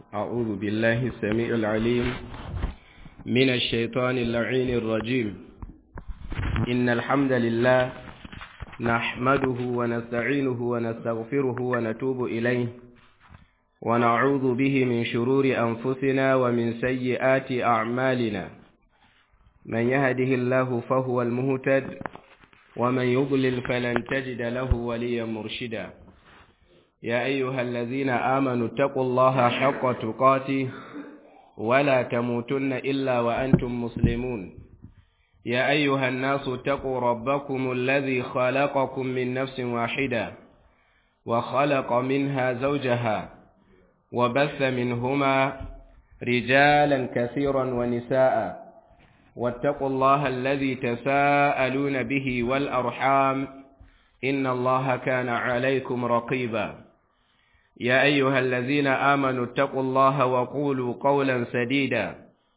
أعوذ بالله السميع العليم من الشيطان اللعين الرجيم إن الحمد لله نحمده ونستعينه ونستغفره ونتوب إليه ونعوذ به من شرور أنفسنا ومن سيئات أعمالنا من يهده الله فهو المهتد ومن يضلل فلن تجد له وليا مرشدا يا أيها الذين آمنوا اتقوا الله حق تقاته ولا تموتن إلا وأنتم مسلمون يا أيها الناس اتقوا ربكم الذي خلقكم من نفس واحدة وخلق منها زوجها وبث منهما رجالا كثيرا ونساء واتقوا الله الذي تساءلون به والأرحام إن الله كان عليكم رقيبا يا أيها الذين آمنوا اتقوا الله وقولوا قولا سديدا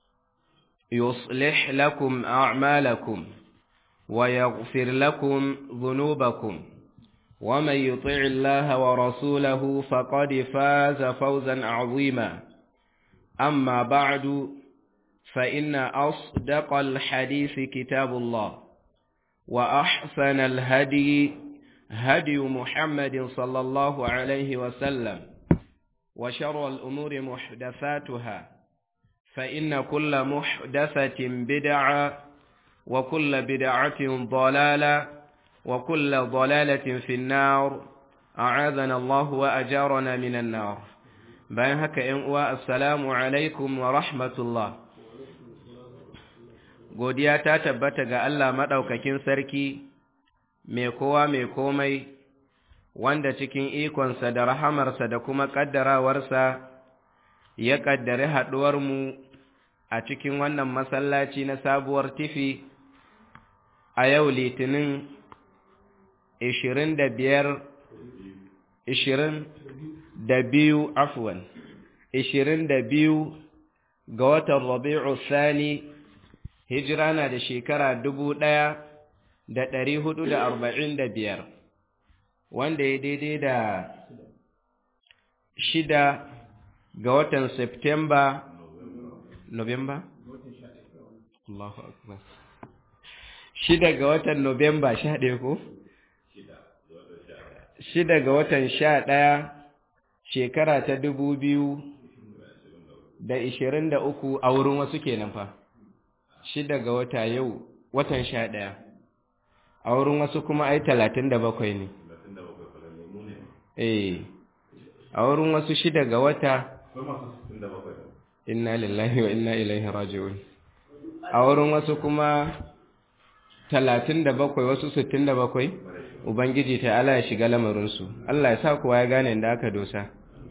يصلح لكم أعمالكم ويغفر لكم ذنوبكم ومن يطع الله ورسوله فقد فاز فوزا عظيما أما بعد فإن أصدق الحديث كتاب الله وأحسن الهدي هدي محمد صلى الله عليه وسلم وشر الأمور محدثاتها فإن كل محدثة بدعة وكل بدعة ضلالة وكل ضلالة في النار أعاذنا الله وأجارنا من النار bayan haka ‘yan uwa assalamu alaikum wa rahmatullah godiya ta tabbata ga Allah maɗaukakin sarki mai kowa mai komai wanda cikin ikonsa da rahamarsa da kuma ƙaddarawarsa ya ƙaddari haɗuwarmu a cikin wannan masallaci na sabuwar tifi a yau litinin ishirin da biyar ishirin da biyu afwan ishirin da biyu ga watan rabi'u sani hijira na da shekara dubu ɗaya da ɗari hudu da arba'in da biyar wanda ya daidai da shida ga watan Septemba November? Allahu Akbar. Shida ga watan Novemba sha ɗaya ko? Shida ga watan sha ɗaya shekara ta dubu biyu da ishirin da uku a wurin wasu kenan fa. Shida ga wata yau watan sha ɗaya. A wurin wasu kuma ai talatin da bakwai ne. Eh, a wurin wasu shida ga wata inna lillahi wa inna ilaihi raji'un a wurin wasu kuma talatin da bakwai wasu sittin da bakwai ubangiji ta ala ya shiga lamarinsu Allah ya sa kowa ya gane da aka dosa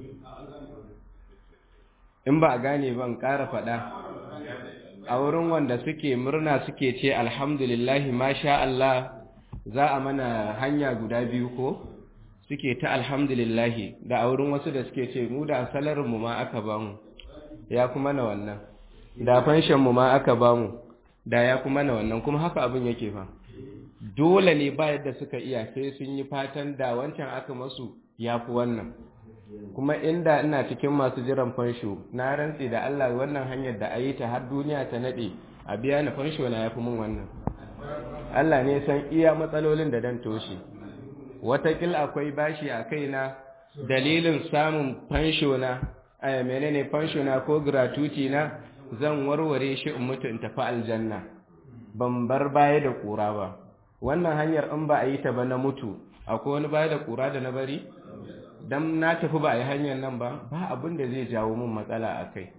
in ba a gane ban ƙara faɗa a wurin wanda suke murna suke ce alhamdulillahi masha Allah za a mana hanya guda biyu ko suke ta alhamdulillahi da a wurin wasu da suke ce mu da mu ma aka bamu ya kuma na wannan da mu ma aka bamu da ya kuma na wannan kuma haka abin yake fa dole ne ba yadda suka iya sai sun yi fatan da wancan aka masu ya fi wannan kuma inda ina cikin masu jiran fansho na rantse da Allah wannan hanyar da ayi ta har duniya ta nade a biya ni fansho na yafi mun wannan Allah ne san iya matsalolin da dan toshe watakil akwai bashi a kaina dalilin samun fansho na aya menene fansho na ko gratuity na zan warware shi in mutu in tafi aljanna ban bar baya da kura ba wannan hanyar in ba a yi ta ba na mutu akwai wani baya da kura da na bari dan na tafi ba a yi hanyar nan ba ba abin da zai jawo min matsala a kai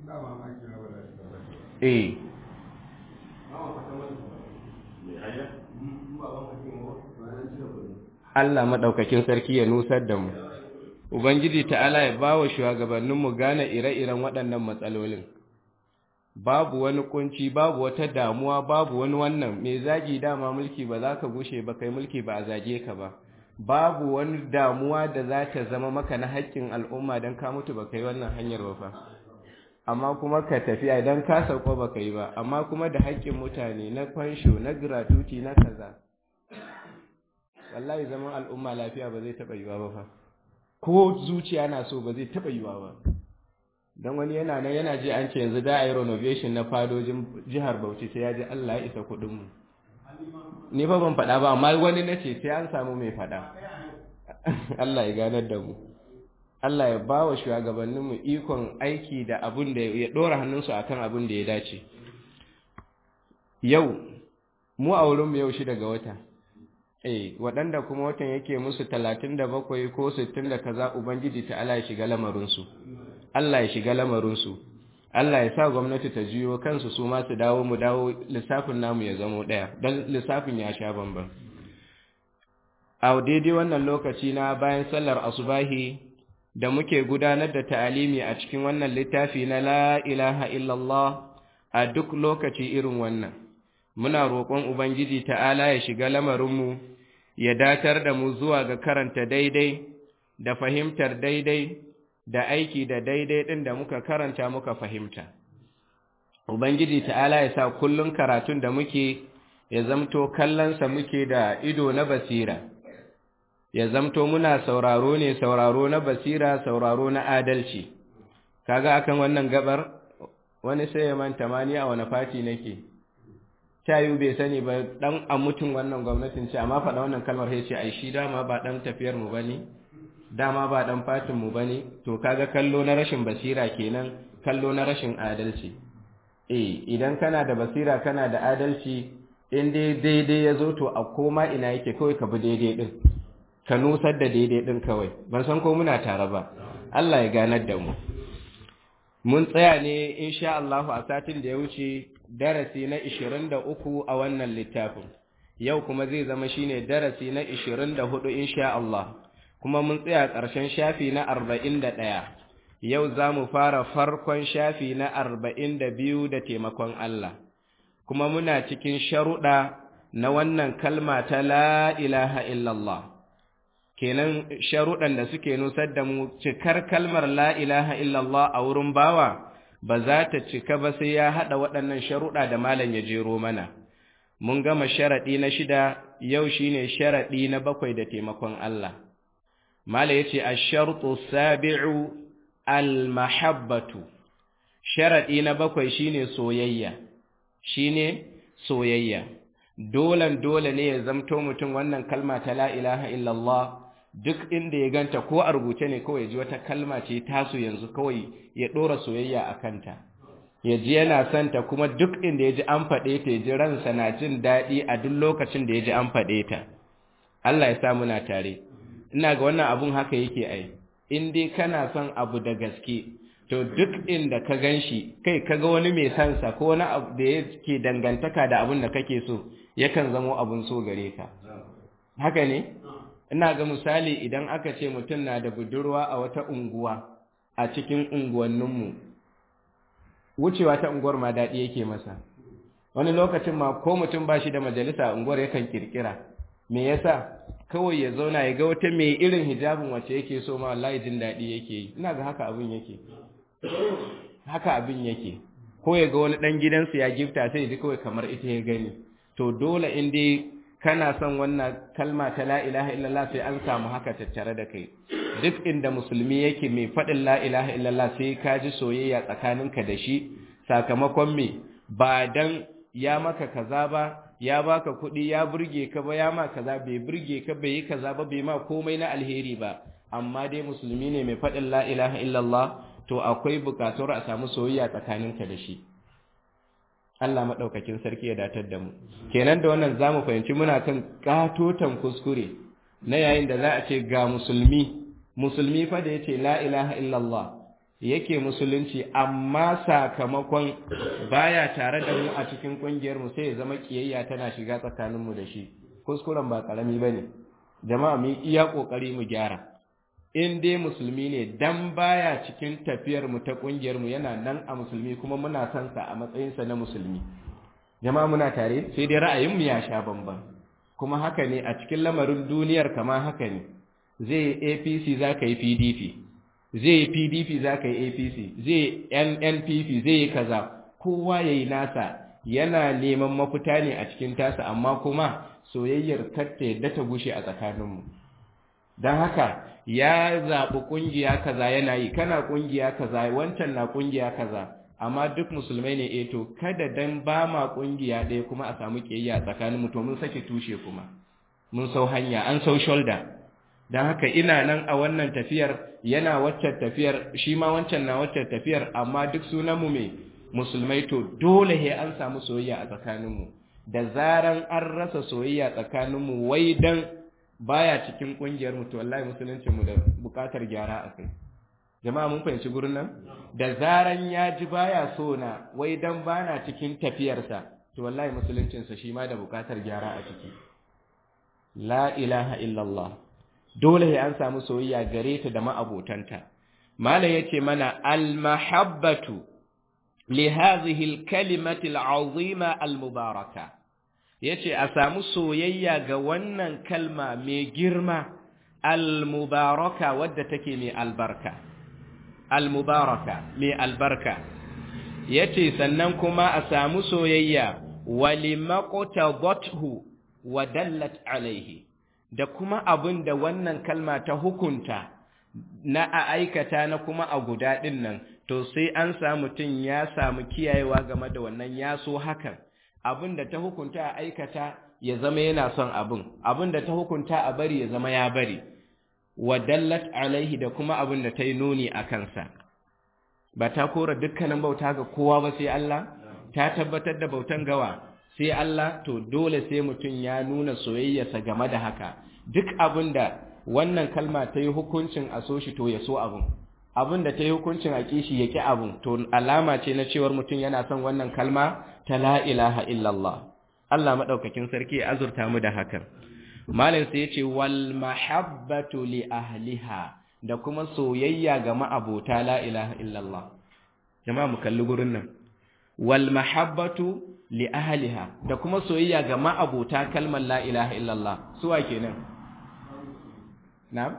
eh Allah maɗaukakin sarki ya nusar da mu. Ubangiji ta'ala ya ba wa shugabanninmu gane ire-iren waɗannan matsalolin. Babu wani kunci, babu wata damuwa, babu wani wannan, mai zagi dama mulki ba za ka gushe ba kai mulki ba a zage ka ba. Babu wani damuwa da za ta zama maka na haƙƙin al'umma don ka mutu ba kai wannan hanyar ba fa. Amma kuma ka tafi idan ka sauko ba ka yi ba, amma kuma da haƙƙin mutane na fansho, na gratuity, na kaza. wallahi zaman al'umma lafiya ba zai taɓa yiwa ba fa ko zuciya na so ba zai taɓa yiwa ba don wani yana nan yana ji an ce yanzu da a yi renovation na fadojin jihar bauchi sai ya ji allah ya isa kuɗinmu ni fa ban faɗa ba amma wani na ce sai an samu mai faɗa allah ya ganar da mu allah ya ba wa shugabanninmu ikon aiki da abin da ya ɗora hannunsu akan abin da ya dace yau mu a wurinmu yau shi daga wata eh waɗanda kuma watan yake musu talatin da bakwai ko sittin da kaza ubangiji ta Allah ya shiga lamarinsu Allah ya shiga lamarinsu Allah ya sa gwamnati ta jiyo kansu su ma su dawo mu dawo lissafin namu ya zamo ɗaya don lissafin ya sha bamban a daidai wannan lokaci na bayan sallar asubahi da muke gudanar da ta'alimi a cikin wannan littafi na la ilaha illallah a duk lokaci irin wannan muna roƙon ubangiji ta'ala ya shiga lamarinmu ya datar da mu zuwa ga karanta daidai da fahimtar daidai da aiki da daidai ɗin da muka karanta muka fahimta. Ubangiji ta'ala ya sa kullum karatun da muke ya zamto kallonsa muke da ido na basira, ya zamto muna sauraro ne sauraro na basira sauraro na adalci. Kaga akan wannan gabar wani sai ya manta mani a wani fati nake. tayu bai sani ba dan a mutum wannan gwamnatin ce amma faɗa wannan kalmar sai ce ai shi dama ba dan tafiyar mu bane dama ba dan fatin mu bane to kaga kallo na rashin basira kenan kallo na rashin adalci eh idan kana da basira kana da adalci in dai daidai ya zo to a koma ina yake kawai ka bi daidai din ka nusar da daidai din kawai ban san ko muna tare ba Allah ya ganar da mu mun tsaya ne insha Allah a satin da ya wuce darasi na 23 a wannan littafin yau kuma zai zama shine darasi na 24 insha Allah kuma mun tsaya ƙarshen shafi na 41 yau za mu fara farkon shafi na 42 da taimakon Allah kuma muna cikin sharuɗa na wannan kalma ta la ilaha illallah kenan sharuɗan da suke nusar da mu cikar kalmar la ilaha illallah a wurin bawa ba za ta cika ba sai ya haɗa waɗannan sharuɗa da malam ya jero mana mun gama sharaɗi na shida yau shine sharaɗi na bakwai da taimakon Allah malam ya ce a sharɗu sabi'u al-mahabbatu sharaɗi na bakwai shine soyayya shine soyayya dolan dole ne ya zamto mutum wannan kalma ta la ilaha illallah duk inda ya ganta ko a rubuce ne kawai ji wata kalma ce taso yanzu kawai ya ɗora soyayya a kanta ya ji yana santa kuma duk inda ya ji an faɗe ta ya ji ransa na jin daɗi a duk lokacin da ya ji an faɗe ta Allah ya sa muna tare ina ga wannan abun haka yake ai in dai kana son abu da gaske to duk inda ka gan shi kai kaga wani mai sansa ko wani abu da yake dangantaka da abun da kake so yakan zamo abun so gare ka haka ne ina ga misali idan aka ce mutum na da budurwa a wata unguwa a cikin unguwanninmu wucewa ta unguwar ma daɗi yake masa wani lokacin ma ko mutum ba shi da majalisa a unguwar yakan kirkira me yasa kawai ya zauna ya ga wata mai irin hijabin wacce yake so ma wallahi jin daɗi yake yi ina ga haka abin yake haka abin yake ko ya ga wani ɗan gidansu ya gifta sai ji kawai kamar ita ya gani to dole in dai kana son wannan kalma ta la ilaha illallah sai an samu haka tattare da kai duk inda musulmi yake mai faɗin la ilaha illallah sai ka ji soyayya tsakaninka da shi sakamakon me ba dan ya maka kaza ba ya baka kuɗi ya burge ka ba ya ma kaza bai burge ka bai yi kaza ba bai ma komai na alheri ba amma dai musulmi ne mai faɗin la ilaha illallah to akwai buƙatar a samu soyayya tsakaninka da shi Allah maɗaukakin sarki ya datar da mu kenan da wannan za mu fahimci muna kan katotan kuskure na yayin da za a ce ga musulmi musulmi fa da ya ce la ilaha illallah yake musulunci amma sakamakon baya tare da mu a cikin ƙungiyar mu sai ya zama kiyayya tana shiga tsakanin mu da shi kuskuren ba karami bane jama'a mu iya kokari mu gyara in dai musulmi ne dan baya cikin tafiyar mu ta kungiyar mu yana nan a musulmi kuma muna son sa a matsayin sa na musulmi jama'a muna tare sai dai ra'ayin mu ya sha bamban kuma haka ne a cikin lamarin duniyar kama haka ne zai APC za ka yi PDP zai yi PDP za ka yi APC zai NNPP zai yi kaza kowa ya yi nasa yana neman mafita ne a cikin tasa amma kuma soyayyar kar ta yadda ta gushe a tsakaninmu don haka ya zaɓi ƙungiya kaza yana yi kana ƙungiya kaza wancan na ƙungiya kaza amma duk musulmai ne eh to kada dan ba ma ƙungiya ɗaya kuma a samu ƙiyayya tsakanin mu to mun sake tushe kuma mun sau hanya an sau shoulder don haka ina nan a wannan tafiyar yana waccan tafiyar shi ma wancan na waccan tafiyar amma duk sunanmu mai musulmai to dole he an samu soyayya a tsakaninmu da zaran an rasa soyayya tsakaninmu wai dan baya cikin kungiyar mu to wallahi musuluncin mu da bukatar gyara a kai jama'a mun fahimci gurin nan da zaran ya ji baya so na wai dan bana cikin tafiyarsa to wallahi musuluncin sa shi ma da bukatar gyara a ciki la ilaha illallah dole sai an samu soyayya gare ta da ma'abotanta malam yace mana al mahabbatu li hadhihi al kalimati al azima al mubaraka yace a samu soyayya ga wannan kalma mai girma al mubaraka wadda take mai albarka al mubaraka mai albarka yace sannan kuma a samu soyayya walimaqtadathu wa dallat alaihi da kuma abin da wannan kalma ta hukunta na a aikata na kuma a guda ɗin nan to sai an samu mutum ya samu kiyayewa game da wannan ya so hakan abin da ta hukunta a aikata ya zama yana son abin abin da ta hukunta a bari ya zama ya bari wa dallat alaihi da kuma abin da ta yi nuni a kansa ba ta kora dukkanin bauta ga kowa ba sai Allah ta tabbatar da bautan gawa sai Allah to dole sai mutum ya nuna soyayyarsa game da haka duk abin da wannan kalma ta yi hukuncin a so shi to ya so abin abin da ta yi hukuncin a kishi ya ƙi abin to alama ce na cewar mutum yana son wannan kalma ta la ilaha illallah Allah maɗaukakin sarki ya azurta mu da hakan malam sai ya ce wal mahabbatu li ahliha da kuma soyayya ga ma'abota la ilaha illallah jama'a mu kalli gurin nan wal mahabbatu li ahliha da kuma soyayya ga ma'abota kalmar la ilaha illallah suwa kenan na'am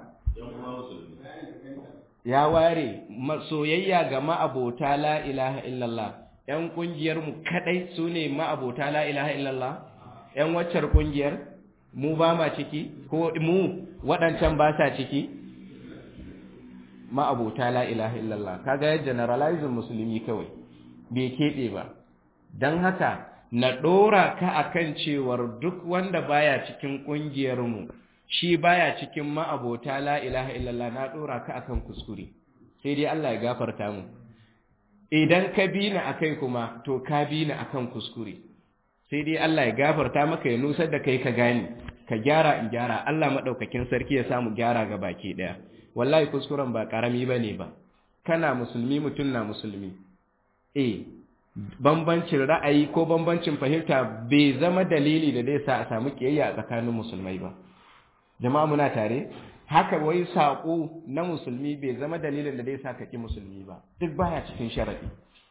ya ware soyayya ga ma'abota la ilaha illallah yan kungiyar mu kadai sune ma'abota la ilaha illallah yan waccar kungiyar mu ba ma ciki ko mu waɗancan ba sa ciki ma'abota la ilaha illallah kaga ya generalizing musulmi kawai bai keɓe ba don haka na ɗora ka akan cewar duk wanda baya cikin ƙungiyarmu shi baya cikin ma'abota la ilaha illallah na ɗora ka akan kuskure sai dai Allah ya gafarta mu idan ka bi ni akai kuma to ka bi ni akan kuskure sai dai Allah ya gafarta maka ya nusar da kai ka gane ka gyara in gyara Allah maɗaukakin sarki ya samu gyara ga baki ɗaya wallahi kuskuren ba ƙarami ba ne ba kana musulmi mutum na musulmi eh bambancin ra'ayi ko bambancin fahimta bai zama dalili da zai sa a samu kiyayya a tsakanin musulmai ba jama'a muna tare haka wai saƙo na musulmi bai zama dalilin da zai sa ka ki musulmi ba duk baya cikin sharadi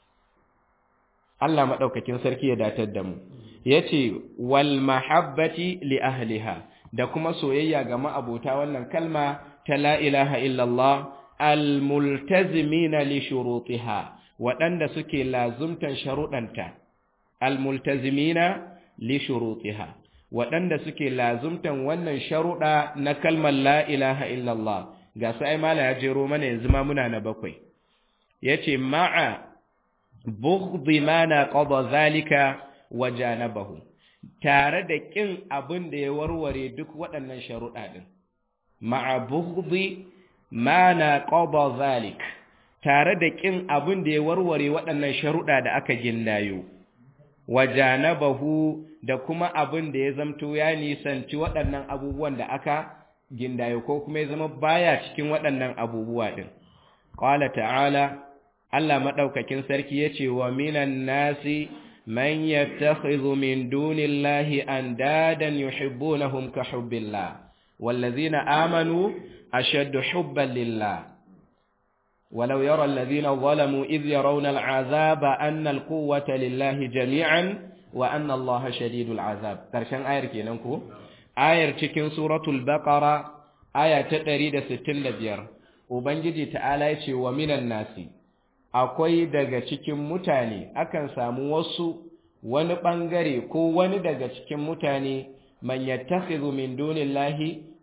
Allah madaukakin sarki ya datar da mu yace wal mahabbati li ahliha da kuma soyayya ga ma'abota wannan kalma ta la ilaha illallah al multazimina li shurutiha waɗanda suke lazumtan sharuɗanta almultazimina li shurutiha waɗanda suke lazumtan wannan sharuɗa na kalmar la ilaha illallah ga su ai mala ya jero mana yanzu ma muna na bakwai yace ma'a bughdhi ma na qada zalika wa janabahu tare da kin abin da ya warware duk waɗannan sharuɗa din ma'a bughdhi ma na qada zalika tare da ƙin abin da ya warware waɗannan sharuɗa da aka gindayo, wajanabahu da kuma abin da ya zamto ya nisanci waɗannan abubuwan da aka gindayo ko kuma ya zama baya cikin waɗannan abubuwa ɗin. Ƙwala ta'ala, Allah maɗaukakin sarki ya ce wa minan nasi man yattakhidhu min dunillahi andadan yuhibbunahum ka hubbillah wallazina amanu ashaddu hubban lillah ولو يرى الذين ظلموا إذ يرون العذاب أن القوة لله جميعا وأن الله شديد العذاب ترشان آير كينانكو آير تكين سورة البقرة آية تقريد ستين لبير وبنجي تعالى يتي ومن الناس akwai daga cikin mutane akan samu wasu wani ɓangare ko wani daga cikin mutane man yattakhidhu min dunillahi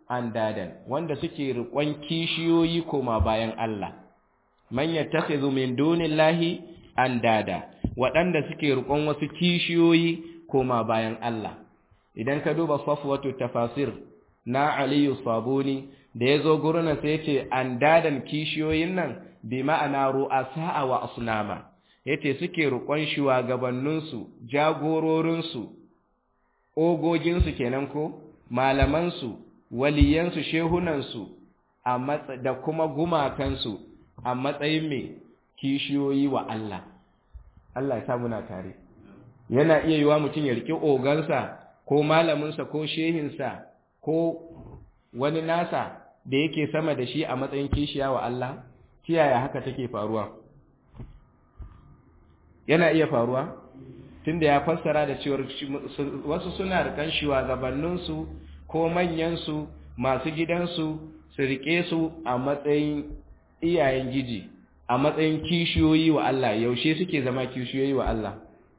andadan wanda suke riƙon kishiyoyi koma bayan Allah man yattakhidhu min dunillahi andada waɗanda suke riƙon wasu kishiyoyi koma bayan Allah idan ka duba safwatu tafasir na Aliyu Sabuni da yazo gurin sai yace andadan kishiyoyin nan bi ma'ana ru'asa wa asnama yace suke riƙon shugabanninsu jagororinsu ogoginsu kenan ko malamansu waliyansu shehunansu da kuma gumakansu a matsayin mai kishiyoyi wa Allah Allah ya muna tare yana iya yiwa mutum ya riƙe ogansa ko malaminsa ko shehinsa ko wani nasa da yake sama da shi a matsayin kishiya wa Allah kiyaya haka take faruwa yana iya faruwa tunda ya fassara da cewar wasu suna rikan shugabanninsu ko manyansu masu gidansu su rike su a matsayin iyayen giji a matsayin kishiyoyi wa Allah yaushe suke zama kishiyoyi wa Allah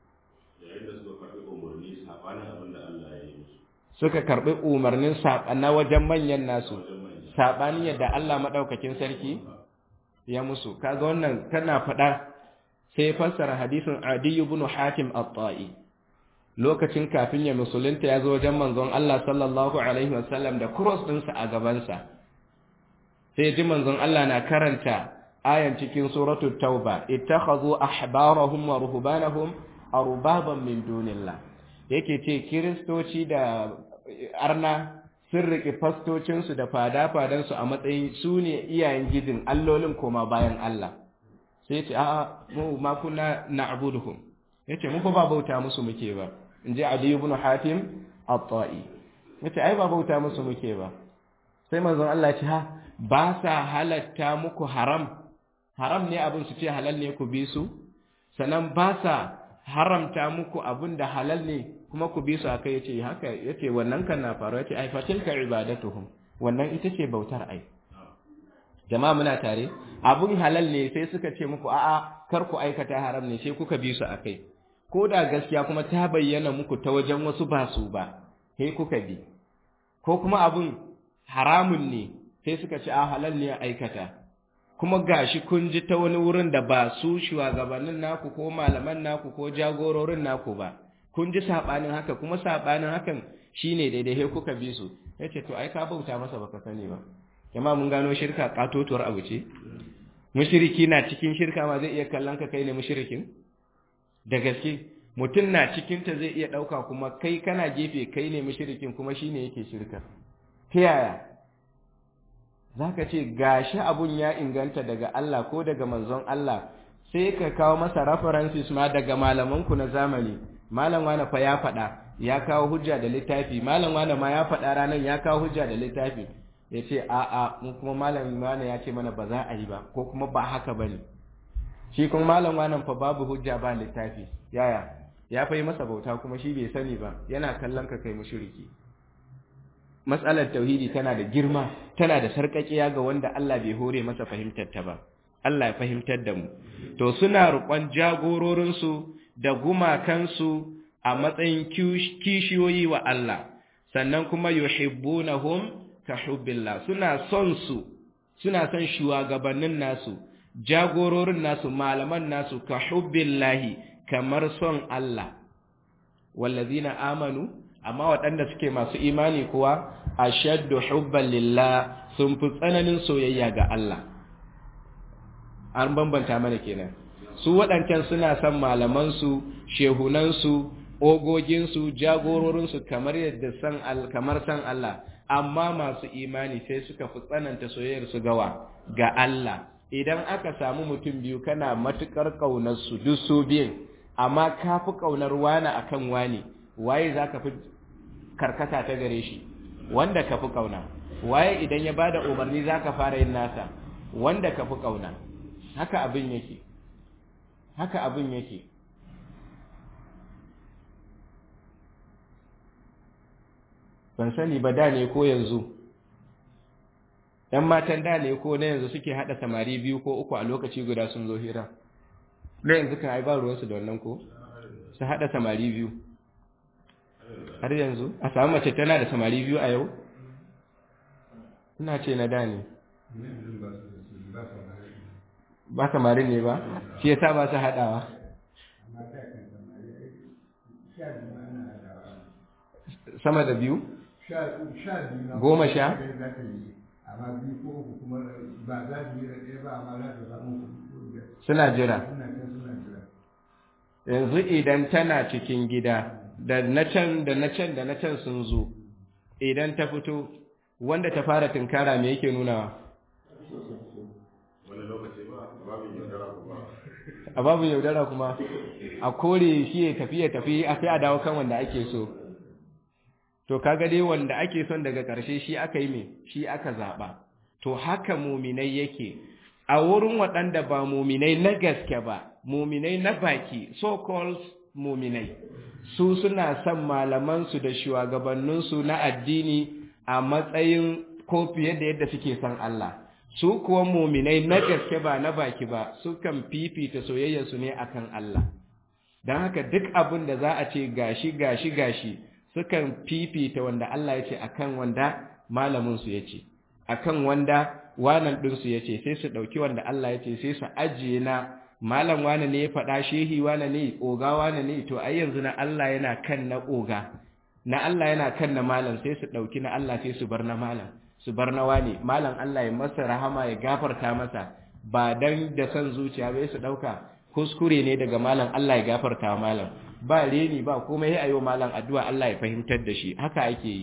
suka karbi umarnin na wajen manyan nasu saɓani yadda Allah maɗaukakin sarki ya musu kaga wannan tana faɗa sai fassara hadisin Adi ibn Hatim at-Ta'i lokacin kafin ya musulunta ya zo wajen manzon Allah sallallahu alaihi wasallam da cross ɗinsa a gabansa sai ji manzon Allah na karanta ayan cikin suratul tauba ittakhadhu ahbarahum wa ruhbanahum arbaban min dunillah yake ce kiristoci da arna sun riƙe fastocinsu da fada-fadansu a matsayin su ne iyayen gidin allolin koma bayan Allah sai ce a'a mu ma kuna na'buduhum yace mu ba bauta musu muke ba in ji Ali ibn Hatim at-Ta'i yace ai ba bauta musu muke ba sai manzon Allah ce ha ba sa halatta muku haram haram ne abin su ce halal ne ku bi su sannan ba sa haramta muku abin da halal ne kuma ku bi su akai yace haka yace wannan kan na faru yace ai fatilka ibadatuhum wannan ita ce bautar ai jama'a muna tare abun halal ne sai suka ce muku a'a kar ku aikata haram ne sai kuka bi su akai ko da gaskiya kuma ta bayyana muku ta wajen wasu ba su ba sai kuka bi ko kuma abun haramun ne sai suka ce a halal ne aikata kuma gashi kun ji ta wani wurin da ba su shugabannin naku ko malaman naku ko jagororin naku ba kun ji sabanin haka kuma sabanin hakan shine daidai sai kuka bi su yace to ai ka bauta masa baka sani ba jama'a mun gano shirka katotuwar abu ce mushriki na cikin shirka ma zai iya kallon ka kai ne mushrikin da gaske mutum na cikin ta zai iya dauka kuma kai kana gefe kai ne mushrikin kuma shine yake shirka ta yaya zaka ce gashi abun ya inganta daga Allah ko daga manzon Allah sai ka kawo masa references ma daga malaman ku na zamani malam wani fa ya faɗa ya kawo hujja da littafi malam wani ma ya faɗa ranar ya kawo hujja da littafi ya ce a'a mu kuma malam wani ya ce mana ba za a yi ba ko kuma ba haka ba ne shi kuma malam wani fa babu hujja ba littafi yaya ya fa yi masa bauta kuma shi bai sani ba yana kallon ka kai mushriki matsalar tauhidi tana da girma tana da sarƙaƙiya ga wanda Allah bai hore masa fahimtar ta ba Allah ya fahimtar da mu to suna roƙon jagororinsu da gumakansu a matsayin kishiyoyi wa Allah sannan kuma yuhibbunahum ka hubbillah suna son su suna son shugabannin nasu jagororin nasu malaman nasu ka hubbillahi kamar son Allah wallazina amanu amma waɗanda suke masu imani kuwa ashaddu hubban lillah sun fi tsananin soyayya ga Allah an bambanta mana kenan su waɗancan suna son malamansu shehunansu ogoginsu jagororinsu kamar yadda san kamar san Allah amma masu imani sai suka fi tsananta soyayyar su gawa ga Allah idan aka samu mutum biyu kana matukar kaunar su duk su biyun amma ka fi kaunar wani akan wani waye za ka fi karkata ta gare shi wanda ka fi kauna waye idan ya bada umarni za ka fara yin nasa wanda ka fi kauna haka abin yake haka abin yake ban sani ba da ne ko yanzu ‘yan matan da ne ko na yanzu suke haɗa samari biyu ko uku a lokaci guda sun zo hira na yanzu kan ai ba ruwansu da wannan ko su haɗa samari biyu har yanzu a samu mace tana da samari biyu a yau ina ce na da ne ba samarin ne ba shi yasa ba su haɗawa sama da biyu goma sha suna jira yanzu idan tana cikin gida da na can da na can da na can sun zo idan ta fito wanda ta fara tunkara me yake nunawa a babu yaudara kuma a kore shi ya tafi ya tafi a sai a dawo kan wanda ake so to kaga dai wanda ake son daga ƙarshe shi aka yi me shi aka zaɓa to haka muminai yake a wurin waɗanda ba muminai na gaske ba muminai na baki so called muminai su suna son malamansu da shugabanninsu na addini a matsayin ko fiye da yadda suke son Allah su kuwa muminai na gaske ba na baki ba sukan fifita soyayyarsu ne akan Allah don haka duk abin da za a ce gashi gashi gashi sukan fifita wanda Allah ya ce akan wanda malaminsu ya ce akan wanda wanan ɗinsu ya ce sai su ɗauki wanda Allah ya ce sai su ajiye na malam wane ne ya faɗa shehi wane ne oga wane ne to ai yanzu na Allah yana kan na oga na Allah yana kan na malam sai su ɗauki na Allah sai su bar na malam su bar na wane malam Allah ya masa rahama ya gafarta masa ba dan da son zuciya bai su ɗauka kuskure ne daga malam Allah ya gafarta malam ba reni ba komai ya ayo malam addu'a Allah ya fahimtar da shi haka ake yi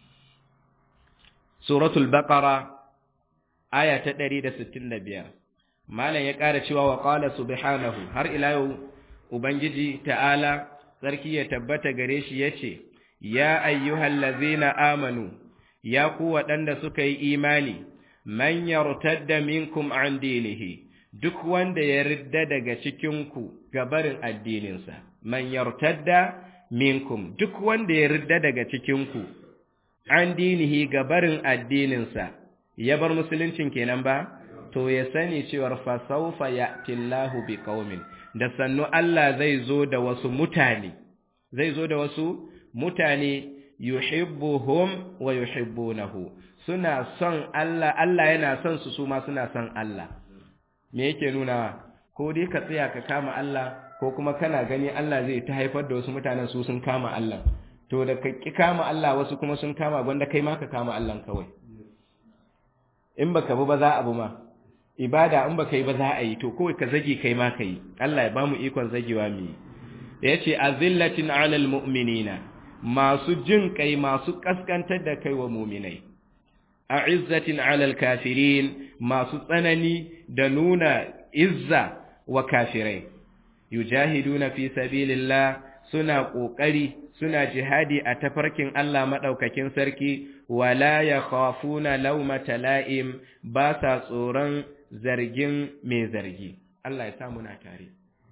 suratul baqara aya ta 165 malam ya ƙara cewa wa qala subhanahu har ila yau ubangiji ta'ala sarki ya tabbata gare shi yace ya ayyuhallazina amanu ya ku waɗanda suka yi imani man yartadda minkum an dinihi duk wanda ya ridda daga cikinku gabarin addininsa man yartadda minkum duk wanda ya ridda daga cikinku an dinihi gabarin addininsa ya bar musuluncin kenan ba to ya sani cewar fa sawfa ya'tillahu biqaumin da sannu Allah zai zo da wasu mutane zai zo da wasu mutane yuhibbuhum wa yuhibbunahu suna son Allah Allah yana son su su ma suna son Allah me yake nuna ko dai ka tsaya ka kama Allah ko kuma kana gani Allah zai ta haifar da wasu mutanen su sun kama Allah to da ka ki kama Allah wasu kuma sun kama gwanda kai ma ka kama Allah kawai in baka bi ba za a bi ma ibada in baka yi ba za a yi to kawai ka zage kai ma kai Allah ya bamu ikon zagewa mu yace azillatin alal mu'minina masu jin kai masu kaskantar da kai wa mu'minai a'izzatin alal kafirin masu tsanani da nuna izza wa kafirai yujahiduna fi sabilillah suna kokari suna jihadi a tafarkin Allah madaukakin sarki wala yakhafuna lawmata la'im ba sa tsoron zargin mai zargi Allah ya sa muna tare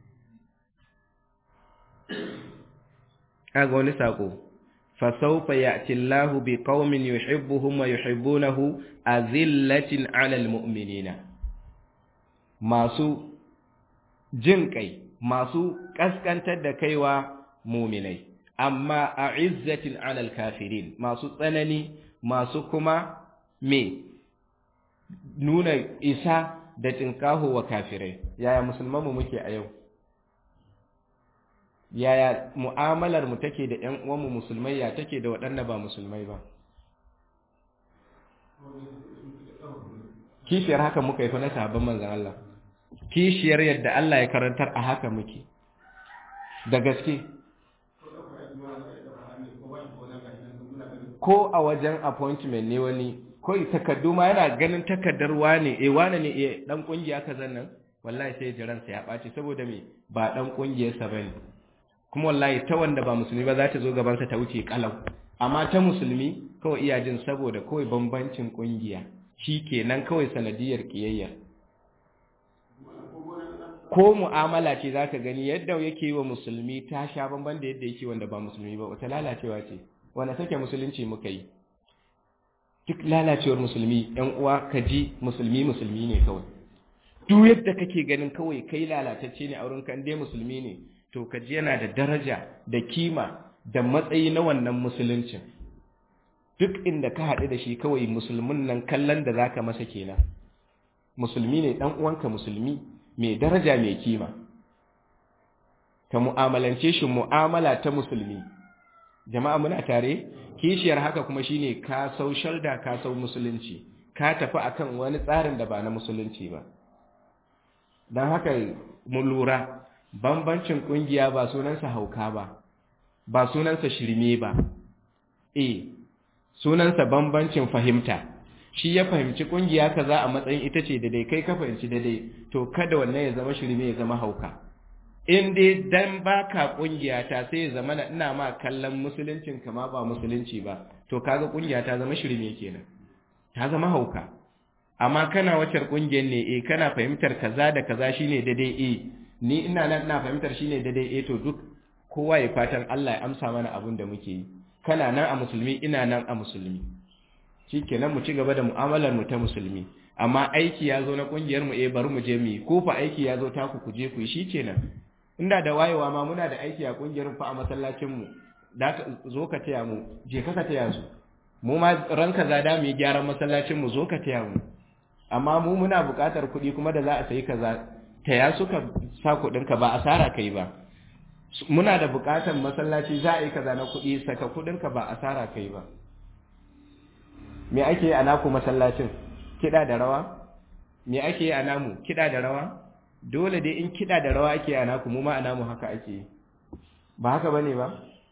kaga wani sako فسوف يأتي الله بقوم يحبهم ويحبونه أذلة على المؤمنين masu jin kai masu kaskantar da kaiwa muminai amma a izzatin alal kafirin masu tsanani masu kuma me nuna isa da tinkaho wa kafirai yaya musulmanmu muke a yau yaya mu'amalar mu take da ƴan uwanmu musulmai ya take da waɗanda ba musulmai ba kishiyar haka muka yi fa na sahabban manzon Allah kishiyar yadda Allah ya karantar a haka muke da gaske ko a wajen appointment ne wani ko takardu ma yana ganin takardar wane eh wane ne eh dan kungiya kazan nan wallahi sai jiransa ya ɓaci saboda me ba dan kungiyarsa bane kuma wallahi ta wanda ba musulmi ba za ta zo gabansa ta wuce kalau amma ta musulmi kawai iya jin saboda kawai bambancin kungiya shi kenan kawai sanadiyar kiyayya ko mu'amala ce za ka gani yadda yake wa musulmi ta sha bamban da yadda yake wanda ba musulmi ba wata lalacewa ce wanda sake musulunci muka yi duk lalacewar musulmi yan uwa ka ji musulmi musulmi ne kawai duk yadda kake ganin kawai kai lalatacce ne a wurin kan dai musulmi ne to kaji yana da daraja da kima da matsayi na wannan musuluncin duk inda ka haɗu da shi kawai musulmin nan kallon da zaka masa kenan musulmi ne dan uwanka musulmi mai daraja mai kima ka mu'amalance shi mu'amala ta musulmi jama'a muna tare kishiyar haka kuma shine ka sau shalda ka sau musulunci ka tafi akan wani tsarin da ba na musulunci ba don haka mu lura bambancin kungiya ba sunansa hauka ba ba sunansa shirme ba eh sunansa bambancin fahimta shi ya fahimci kungiya kaza a matsayin ita ce daidai kai ka fahimci daidai to kada wannan ya zama shirme ya zama hauka in dai dan baka kungiya ta sai ya zama ina ma kallon musuluncin kama ba musulunci ba to kaga kungiya ta zama shirme kenan ta zama hauka amma kana wacar kungiyar ne eh kana fahimtar kaza da kaza shine daidai eh ni ina nan ina fahimtar shine daidai eh to duk kowa ya fatan Allah ya amsa mana abin da muke yi kana nan a musulmi ina nan a musulmi shikenan mu ci gaba da mu'amalar mu ta musulmi amma aiki ya zo na kungiyar mu eh bari mu je mu yi ko fa aiki ya zo taku ku je ku yi shikenan inda da wayewa ma muna da aiki a kungiyar fa a masallacin mu da zo ka taya mu je ka ka taya su mu ma ran kaza da mu yi gyaran masallacin mu zo ka taya mu amma mu muna buƙatar kuɗi kuma da za a sayi kaza taya suka sa kuɗin ka ba asara kai ba muna da buƙatar masallaci za a yi kaza na kuɗi saka kuɗin ka ba asara kai ba me ake yi a naku masallacin kiɗa da rawa me ake yi a namu kiɗa da rawa dole dai in kiɗa da rawa ake a naku mu ma a namu haka ake yi ba haka bane ba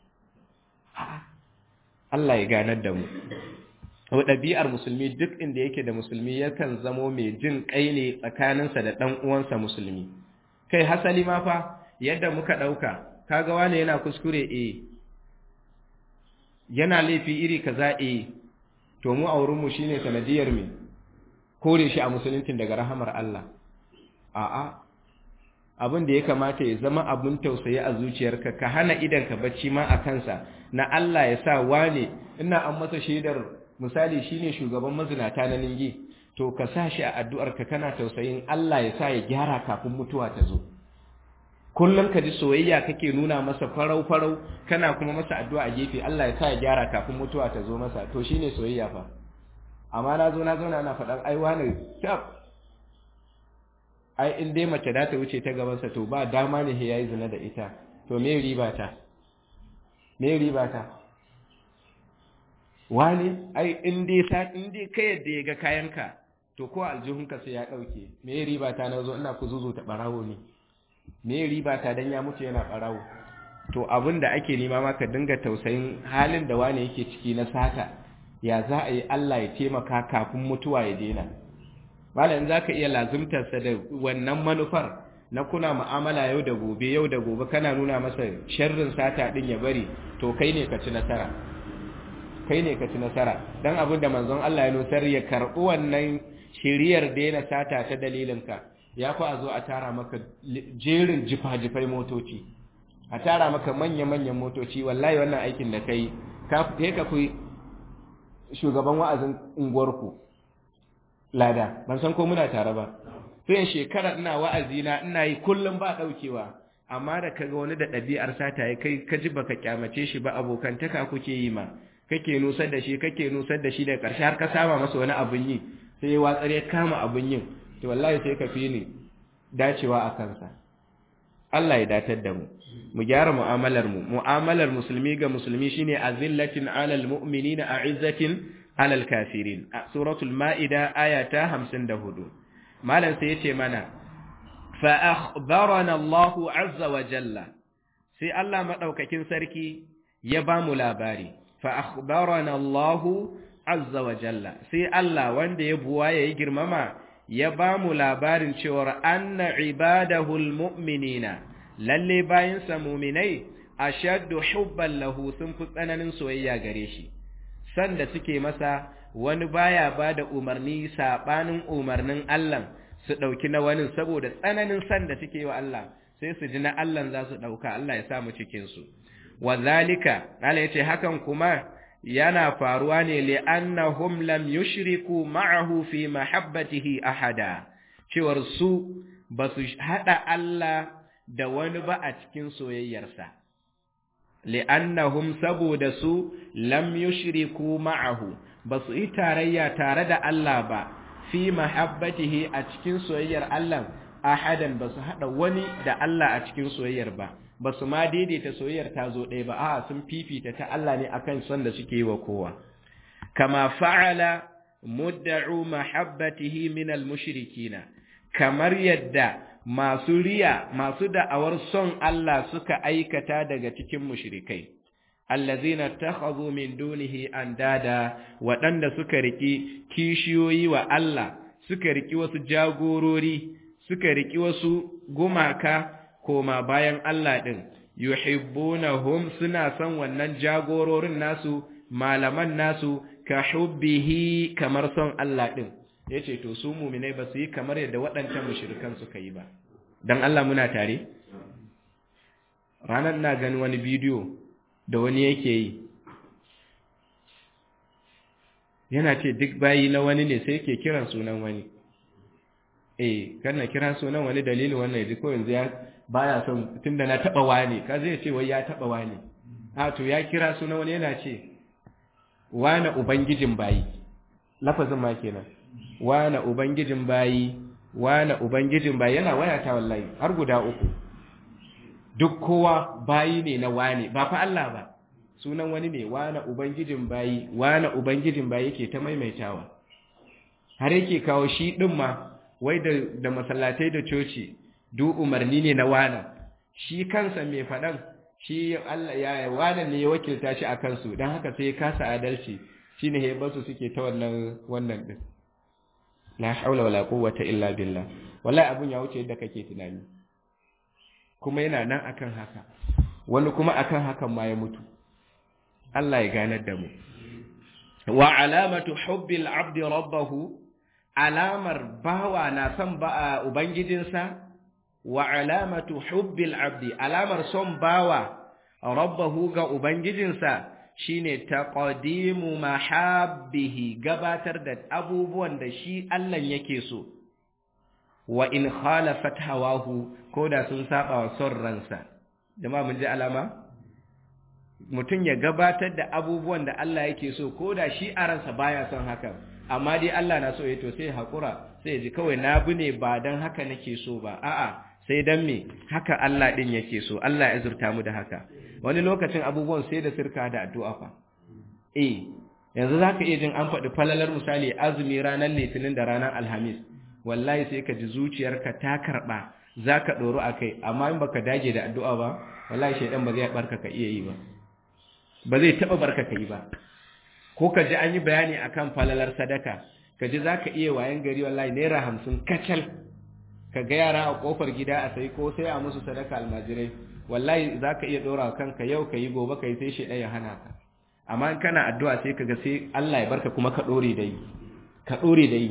Allah ya ganar da mu ɗabi'ar musulmi duk inda yake da musulmi yakan zamo mai jin kai ne tsakaninsa da ɗan uwansa musulmi kai hasali ma fa yadda muka ɗauka kaga wane yana kuskure e yana laifi iri kaza e to mu a wurinmu shine sanadiyar me kore shi a musuluncin daga rahamar Allah a'a abin da ya kamata ya zama abin tausayi a zuciyarka ka hana idanka bacci ma a kansa na Allah ya sa wane ina an masa shaidar misali shine shugaban mazinata na ningi to ka sa shi a addu'arka kana tausayin Allah ya sa ya gyara kafin mutuwa ta zo kullum ka ji soyayya kake nuna masa farau farau kana kuma masa addu'a a gefe Allah ya sa ya gyara kafin mutuwa ta zo masa to shine soyayya fa amma na zo na zauna ana faɗan ai wani tab ai in dai mace da ta wuce ta gabansa to ba dama ne ya yi zina da ita to me riba ta me riba ta wani ai in dai sa in dai kai yadda ya ga kayanka to ko aljihunka sai ya dauke me riba ta na zo ina ku zuzu ta barawo ne me riba ta dan ya mutu yana barawo to abin da ake nema ma ka dinga tausayin halin da wani yake ciki na sata ya za a yi Allah ya taimaka kafin mutuwa ya daina malam za ka iya lazumtarsa da wannan manufar na kuna mu'amala yau da gobe yau da gobe kana nuna masa sharrin sata din ya bari to kai ne ka ci nasara kai ne ka ci nasara dan abin da manzon Allah ya nusar ya karɓi wannan shiriyar daina sata ta dalilinka ya fi a zo a tara maka jerin jifa-jifai motoci a tara maka manya-manyan motoci wallahi wannan aikin da kai ka ka fi shugaban wa'azin unguwarku lada ban san ko muna tare ba sai shekara ina wa'azi na ina yi kullum ba daukewa amma da kaga wani da ɗabi'ar sata ya kai ka ji baka kyamace shi ba abokantaka kuke yi ma kake nusar da shi kake nusar da shi da ƙarshe har ka saba masa wani abun yi sai ya watsar ya kama abun yin to wallahi sai ka fi ni dacewa a kansa Allah ya datar da mu mu gyara mu'amalar mu mu'amalar musulmi ga musulmi shine azillatin alal mu'minina a'izzatin alal kafirin a suratul ma'ida ayata 54 malam sai yace mana fa akhbarana Allahu azza wa jalla sai Allah madaukakin sarki ya ba mu labari fa akhbarana Allahu azza wa jalla sai Allah wanda ya buwa ya girmama ya ba mu labarin cewa anna ibadahu almu'minina lalle bayin sa mu'minai ashaddu hubban lahu sun fi tsananin soyayya gare shi sanda suke masa wani baya ba da umarni saɓanin umarnin Allah su ɗauki na wani saboda tsananin sanda suke wa Allah sai su ji na Allah za su ɗauka Allah ya samu cikinsu wa zalika Allah ya ce hakan kuma yana faruwa ne li'annahum lam yushriku ma'ahu fi mahabbatihi ahada cewar su ba su haɗa Allah da wani ba a cikin soyayyarsa li'annahum saboda su lam yushriku ma'ahu ba su yi tarayya tare da Allah ba fi mahabbatihi a cikin soyayyar Allah ahadan ba su haɗa wani da Allah a cikin soyayyar ba ba su ma daidaita soyayyar ta zo ɗaya ba a'a sun fifita ta Allah ne akan son da suke yi wa kowa kama fa'ala mudda'u mahabbatihi min al-mushrikina kamar yadda masu riya masu da'awar son Allah suka aikata daga cikin mushrikai allazina takhadhu min dunihi andada waɗanda suka riki kishiyoyi wa Allah suka riki wasu jagorori suka riki wasu gumaka koma bayan Allah din yuhibbunahum suna son wannan jagororin nasu malaman nasu ka hubbihi kamar son Allah din yace to su mu'minai ba su yi kamar yadda waɗancan mushrikan suka yi ba dan Allah muna tare ranar na gani wani bidiyo da wani yake yi yana ce duk bayi na wani ne sai ke kiran sunan wani eh kana kira sunan wani dalilin wannan yaji ko yanzu ya baya son tunda na taba wani ka zai ce wai ya taba wani a to ya kira sunan wani yana ce wani ubangijin bayi lafazin ma kenan wani ubangijin bayi wani ubangijin bayi yana wayata wallahi har guda uku duk kowa bayi ne na wani ba fa Allah ba sunan wani ne wani ubangijin bayi wani ubangijin bayi yake ta maimaitawa har yake kawo shi din ma wai da da masallatai da coci duk umarni ne na wana shi kansa mai faɗan shi Allah ya wana ne ya wakilta shi a kansu don haka sai ya kasa adalci shine he basu suke ta wannan wannan din la haula wala quwwata illa billah wallahi abun ya wuce yadda kake tunani kuma yana nan akan haka wani kuma akan hakan ma ya mutu Allah ya ganar da mu wa alamatu hubbil abdi rabbahu alamar bawa na son ba ubangijinsa wa alamatu hubbil abdi alamar son bawa rabbahu ga ubangijinsa shine taqdimu mahabbihi gabatar da abubuwan da shi Allah yake so wa in khalafat hawahu koda sun saba wa son ransa jama'a mun ji alama mutum ya gabatar da abubuwan da Allah yake so koda shi a ransa baya son hakan amma dai Allah na so ya to sai hakura sai ji kawai na bi ne ba dan haka nake so ba a'a sai dan me haka Allah din yake so Allah ya zurta mu da haka wani lokacin abubuwan sai da sirka da addu'a fa eh yanzu zaka iya jin an faɗi falalar misali azumi ranar litinin da ranar alhamis wallahi sai ka ji zuciyarka ta karba zaka doro akai amma in baka dage da addu'a ba wallahi shedan ba zai barka ka iya yi ba ba zai taba barka ka yi ba ko ka ji an yi bayani akan falalar sadaka ka ji za ka iya wayan gari wallahi naira hamsin kacal ka ga yara a kofar gida a sai ko sai a musu sadaka almajirai wallahi za ka iya ɗora kanka yau ka yi gobe ka yi sai shi ɗaya hana ka amma in kana addu'a sai ka ga sai Allah ya barka kuma ka ɗore da yi ka ɗore da yi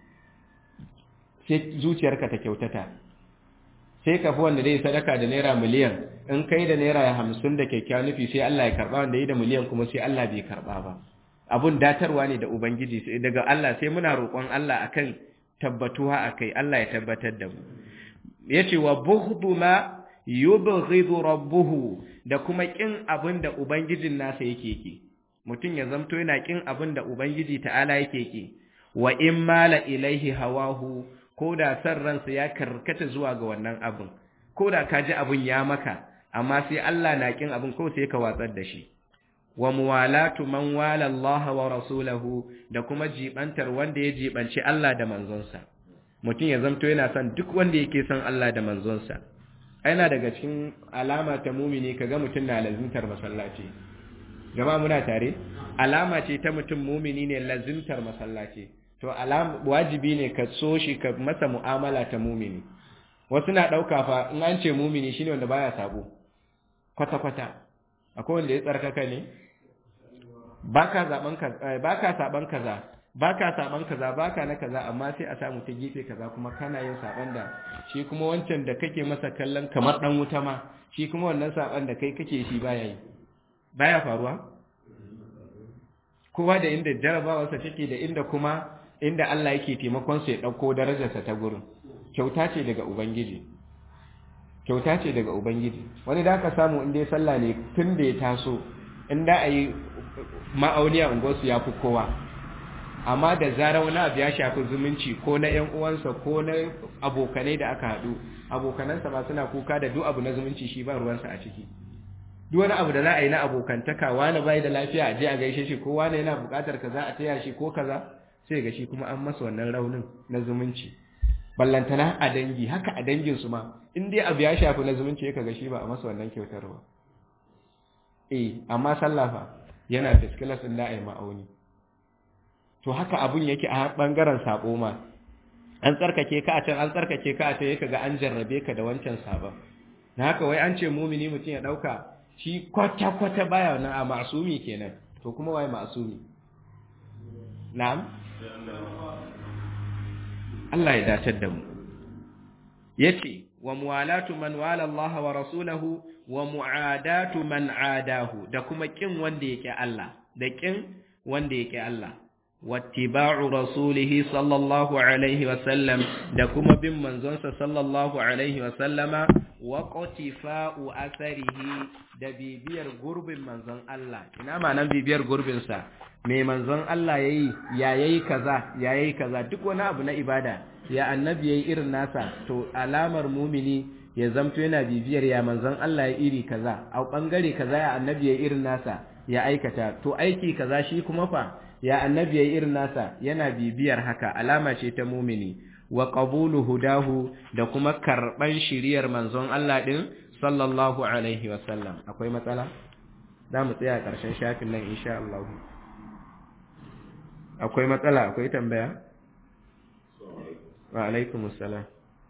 sai zuciyarka ta kyautata sai ka fi wanda zai sadaka da naira miliyan in kai da naira hamsin da kyakkyawan nufi sai Allah ya karɓa wanda yi da miliyan kuma sai Allah bai karɓa ba abun datarwa ne da Ubangiji daga Allah sai muna roƙon Allah akan tabbatuwa akai Allah ya tabbatar da mu yace wa bughdu ma yubghidu rabbuhu da kuma kin abin da ubangijin nasa yake ki mutum ya zamto yana kin abin da ubangiji ta'ala yake ki wa in mala ilaihi hawahu ko da san ransa ya karkata zuwa ga wannan abin ko da ka ji abin ya maka amma sai Allah na kin abin ko sai ka watsar da shi wa muwalatu man wala Allah wa rasulahu da kuma jibantar wanda ya jibanci Allah da manzonsa mutum ya zamto yana son duk wanda yake son Allah da manzonsa aina daga cikin alama ta mumini kaga mutum na lazimtar masallaci jama'a muna tare alama ce ta mutum mumini ne lazimtar masallaci to alama wajibi ne ka so shi ka masa mu'amala ta mumini wasu na dauka fa in an ce mumini shine wanda baya sabo kwata kwata akwai wanda ya tsarkaka ne baka zaben kaza baka saban kaza baka saban kaza baka na kaza amma sai a samu ta gefe kaza kuma kana yin saban da shi kuma wancan da kake masa kallon kamar dan wuta ma shi kuma wannan saban da kai kake shi baya yi baya faruwa kowa da inda jarabawarsa take da inda kuma inda Allah yake taimakon sa ya dauko darajarsa ta gurin kyauta ce daga ubangiji kyauta ce daga ubangiji wani da ka samu inda ya sallah ne tun da ya taso inda a yi ma'auni a unguwarsu ya fi kowa amma da zarar wani abu ya shafi zumunci ko na ‘yan uwansa ko na abokanai da aka haɗu abokanansa ma suna kuka da duk abu na zumunci shi ba ruwansa a ciki duk wani abu da za a yi na abokantaka wani bai da lafiya a je a gaishe shi ko wani yana buƙatar kaza a taya shi ko kaza sai ga shi kuma an masa wannan raunin na zumunci ballantana a dangi haka a dangin su ma in dai abu ya shafi na zumunci ya ga shi ba a masa wannan kyautar ba eh amma sallafa yana da skilas din da ai ma'auni to haka abun yake a bangaren sabo ma an tsarkake ka a can an tsarkake ka a can yake ga an jarrabe ka da wancan sabon na haka wai an ce mumini mutum ya dauka shi kwata kwata baya wannan a masumi kenan to kuma wai masumi na'am Allah ya dace da mu yace wa muwalatu man wala Allah wa rasulahu wa mu'adatu man adahu da kuma kin wanda yake Allah da kin wanda yake Allah wattiba'u rasulihi sallallahu alaihi wa sallam da kuma bin manzonsa sallallahu alaihi wa sallama wa qatifa'u atharihi da bibiyar gurbin manzon Allah ina ma'anar bibiyar gurbin sa me manzon Allah yayi ya yayi kaza ya yayi kaza duk wani abu na ibada ya annabi yayi irin nasa to alamar mumini ya zamto yana bibiyar ya manzon Allah ya iri kaza a bangare kaza ya annabi yayi irin nasa ya aikata to aiki kaza shi kuma fa ya annabi yayi irin nasa yana bibiyar haka alama ce ta mumini wa qabulu hudahu da kuma karban shiriyar manzon Allah din sallallahu alaihi wa sallam akwai matsala za mu tsaya karshen shafin nan insha Allah akwai matsala akwai tambaya wa alaikum assalam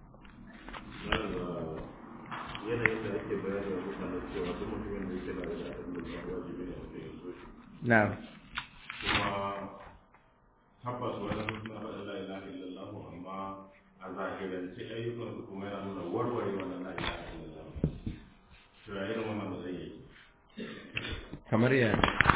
yanayin da ake bayar da mutane cewa duk mutumin da yake da abin da wajibi ne a cikin soshi na'am kuma tabbas wani suna faɗa la ilaha illallah amma a zahirance ayyukan su kuma yana nuna warware wannan la ilaha illallah to ya irin wannan ba zai yi kamar ya